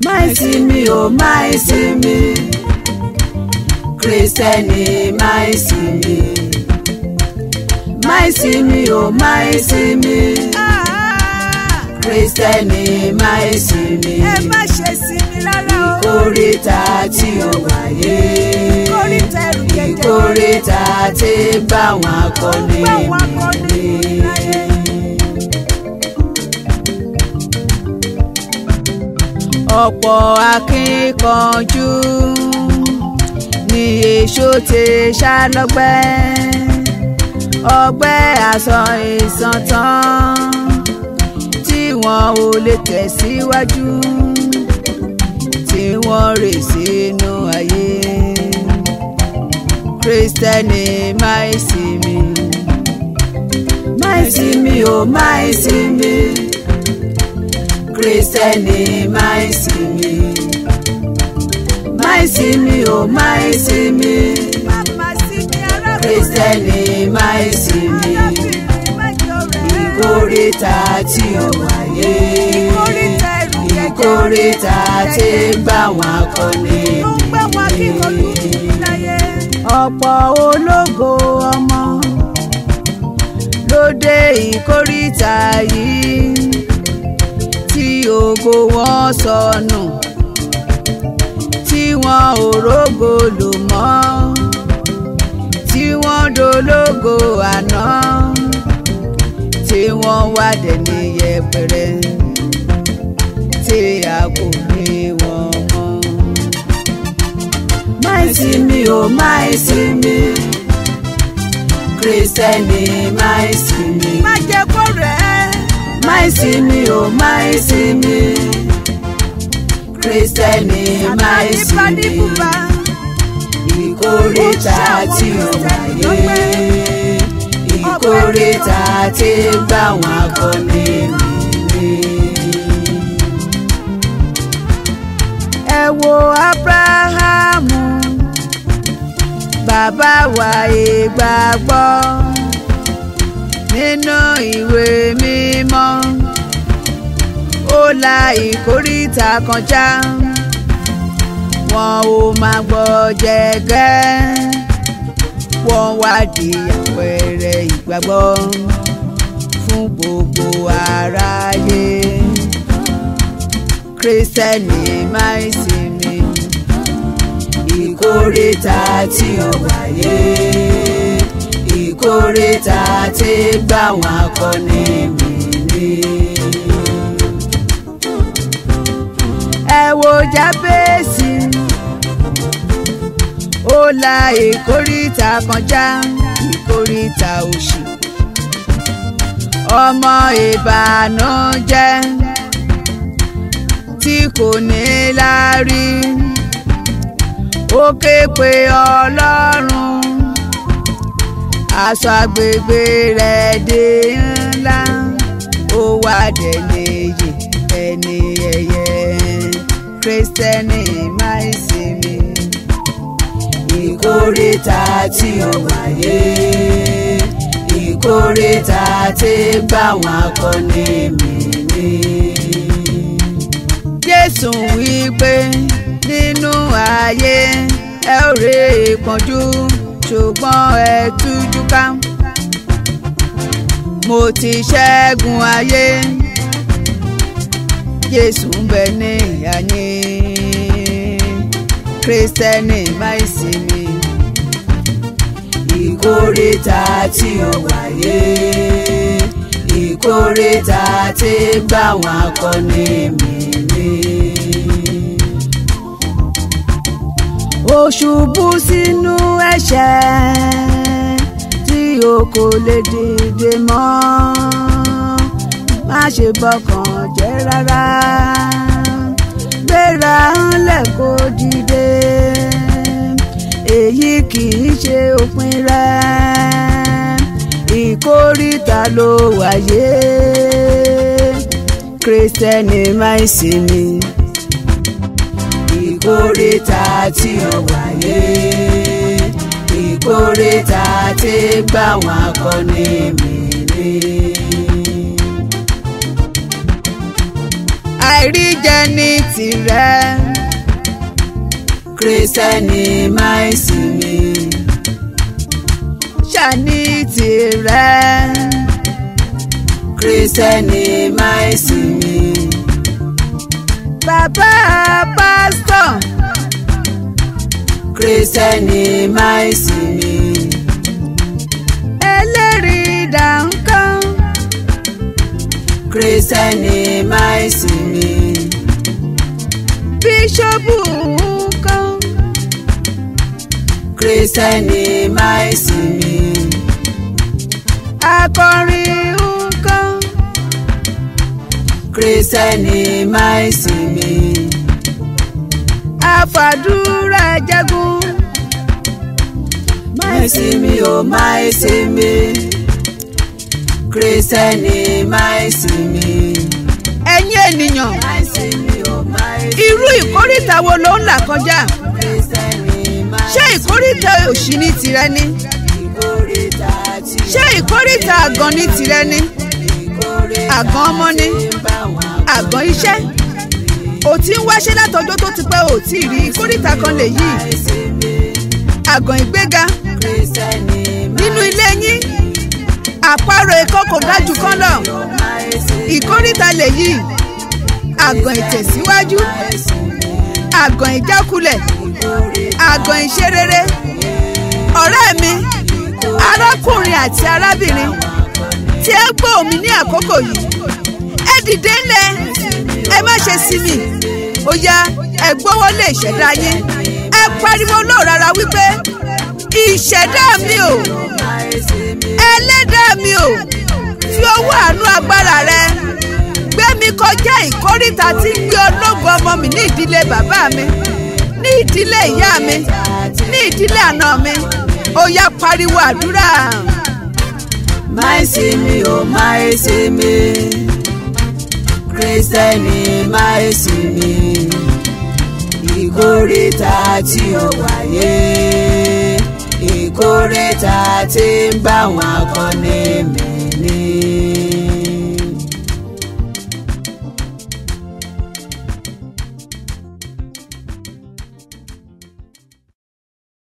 máì sí mi ò máì sí mi kristẹni máì sí mi máì sí mi ò máì sí mi kristẹni máì sí mi ẹ má ṣe sí mi rárá o. ìkórìtà tí ó wáyé Ìkórìtà ẹrù jẹjẹrẹ. ìkórìtà tí bá wọn akọni Bá wọn akọni mi láyé. ọ̀pọ̀ akíkanjú ni èso ti ṣá lọ́gbẹ́ ọgbẹ́ àsán ìsàn tán tí wọn ò lè tẹ̀síwájú tí wọ́n rè sínú ayé kristẹni máì sí mi máì sí mi ò máì sí mi kristẹni máì sí mi máì sí mi ò máì sí mi Màmá sí mi arábìnrin. kristẹni máì sí mi Arábìnrin má jọ rẹ̀. ìkórìtà tí ó wáyé Ìkórìtà ẹrù jẹjẹrẹ. ìkórìtà tí bá wọn akọni Ó ń gbé wọn kíkanjú kiri láyé. ọ̀pọ̀ ológo ọmọ ló dé ìkórìtà yìí tí ògo wọn sọnù tí wọn ò rógo lò mọ́ tí wọ́n dológo àná tí wọ́n wá dẹni yẹpẹrẹ tí a kò rí wọn mọ́ máì sí mi ò máì sí mi kristẹni máì sí mi Má jẹ́ kó rẹ̀ ẹ́. máì sí mi ò máì sí mi kristẹni máì sí Àtàlíbá ní mi bùbá. ìkórìtà tí ó wáyé ìkórìtà tí gbà wọn akọni mi. ẹ wo abrahamu bàbá wa ìgbàgbọ́ nínú ìwé mímọ́ ó la ìkórìtà kan já wọn ò máa gbọ́ jẹ́gẹ́ wọ́n wá di àpẹẹrẹ ìgbàgbọ́ fún gbogbo aráyé kristẹni máa ń sinmi ìkórìtà tí ó wáyé ìkórìtà tí gbà wọn akọni mi ní. ẹ wo jábẹ́sì ó la ìkórìtà kan já ìkórìtà òṣì ọmọ ìbànújẹ́ tí kò ní láárí ó ké pe ọlọ́run aṣọ agbègbè rẹ̀ dé ńlá ó wá dẹ̀lẹ̀ yè ẹni ẹ̀yẹ kristẹni máa ń sinmi ìkórìtà tí ó wáyé ìkórìtà tí bá wọn akọni mi ní. jésù wí pé nínú ayé ẹ ó rè ìpọ́njú ṣùgbọ́n ẹ tújú ká mo ti ṣẹ́gun ayé jésù ń bẹ ní ìyá yín kristẹni máa ń sinmi ìkórìtà tí ó wáyé ìkórìtà tí gbà wọn akọni mi ní. ó ṣubú sínú ẹ̀ṣẹ̀ tí o kò lè dìde mọ́ má ṣe bọkàn jẹ́ rárá gbéra ńlẹ̀ kó dìde èyí kì í ṣe òpin rẹ̀ ìkórìtà ló wáyé kristẹni máa ń sinmi ìkórìtà tí ó wáyé ìkórìtà tí gbà wọn akọni mi ní. àìríjẹ ní tirẹ̀ kírísítẹ́nì máa ń sinmi ṣàní tirẹ̀ kírísítẹ́nì máa ń sinmi bàbá pásítọ̀ kírísítẹ́nì máa ń sinmi ẹlẹ́rìí dàńkán kírísítẹ́nì máa ń sinmi bíṣọ́bù kan kírísítẹ́nì máa ń sinmi akọrin kan kírísítẹ́nì máa ń sinmi àfàdúrà jagun máa ń sinmi ó máa ń sinmi kírísítẹ́nì máa ń sinmi ẹ̀yin ènìyàn máa ń sinmi ó máa ń sinmi irú ìkórìtà wo ló ń là kọjá kírísítẹ́nì máa ń ṣé ìkórìtà òṣì ní tirẹ̀ ni ìkórìtà tí ṣé ìkórìtà àgàn ní tirẹ̀ ni ìkórìtà àgàn ọmọ ni bá wọn àgàn iṣẹ́ ò tí ń wáṣẹ́ látọjọ́ tó ti pẹ́ ò tí ì rí ìkórìtà kan lè yí máa ń sinmi àgàn ìgbéga kírísítẹ́nì nínú ilé yín àparò ikọ́ kò ga jù kán lọ máa ń sinmi ìkórìtà lè yí àgàn ìtẹ̀síwájú àgàn ìjákulẹ̀ àgàn ìṣerere ọ̀rẹ́ mi arákùnrin àti arábìnrin tí ẹ gbọ́ omi ní àkókò yìí ẹ dìde ńlẹ̀ ẹ má ṣe sinmi ó yá ẹ gbọ́wọ́ lé ìṣẹ̀dá yín ẹ pariwo lóòrara wípé ìṣẹ̀dá mi ò máa ń sinmi ẹlẹ́dàá mi ò fi ọwọ́ àánú agbára rẹ gbé mi kọjá ìkórìtà tí ń gbé ológun ọmọ mi ní ìdílé bàbá mi ní ìdílé ìyá mi ní ìdílé àná mi ó yá pariwo àdúrà máa ń sinmi ó máa ń sinmi kírísítẹ́nì máa ń sinmi ìkórìtà tí ó wáyé ìkórìtà tí ń bá wọn akọni mi